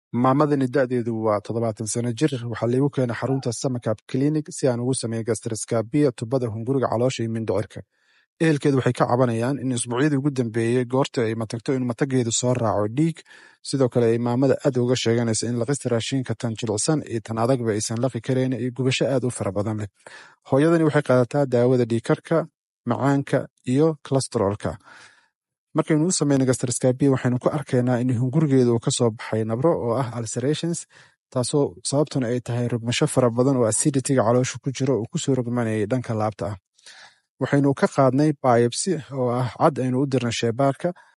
maamadani da'deedu waa toddobaatan sano jir waxaa laygu keenay xarunta samakab clinic si aan ugu sameeyo gastriskabiya tubada hunguriga caloosha iyo mindhicirka ehelkeedu waxay ka cabanayaan in isbuucyadii ugu dambeeyey goorta ay matagto in matageedu soo raaco dhiig sidoo kale ay maamada aad uga sheeganaysa in laqista raashinka tan jilicsan iyo tan adagba aysan laqi karayn iyo gubasho aad u fara badan leh hooyadani waxay qaadataa daawada dhiigkarka macaanka iyo colasterolka markaynu u sameyno gastriskabiya waxaynu ku arkaynaa in hungurigeedu uu kasoo baxay nabro oo ah ulcerations taasoo sababtuna ay tahay rogmasho fara badan oo acidityga caloosha ku jiro uu kusoo rogmanayay dhanka laabta ah waxaynu ka qaadnay biopsy oo ah cad aynu u dirnay sheebaarka